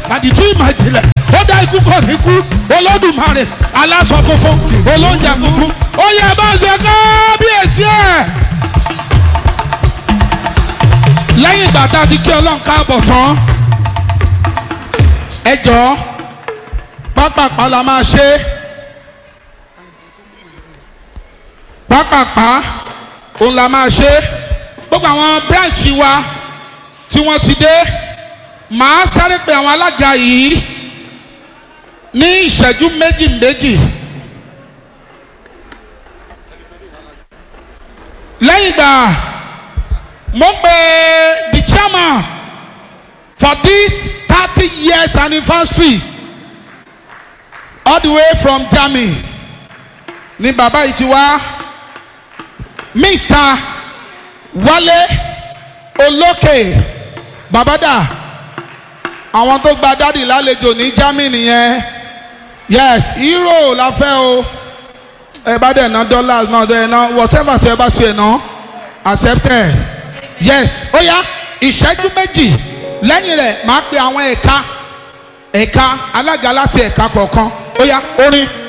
àdìtú ìmọ̀ ìjìnlẹ̀ ó dá ikú kò ní kú olódùmarè aláṣọ funfun olóúnjẹ funfun ó yẹ bá ṣe kábíyèsí ẹ̀. lẹ́yìn ìgbà tá a ti kí ọlọ́run káàbọ̀ tán ẹ jọ̀ọ́ pápápá la máa ṣe pápápá òun la máa ṣe gbogbo àwọn branch wa tí wọ́n ti dé màá sáré pé àwọn alága yìí ní ìṣẹ́jú méjì méjì lẹ́yìn ìgbà mo pe the chairman for this thirty years anniversary all the way from Germany ní bàbá yìí ti wá Mr. Wálé Olókè babada àwọn tó gba dádì lálejò ní Germany yẹn yes euro la fẹ́ o ẹ bá dẹ̀ ná dollars náà dẹ̀ ná whatever ṣe bá ṣe ná accepted yes ó yá ìṣẹ́jú méjì lẹ́yìn rẹ̀ máa pe àwọn ẹ̀ka ẹ̀ka alága láti ẹ̀ka kọ̀ọ̀kan ó yá orin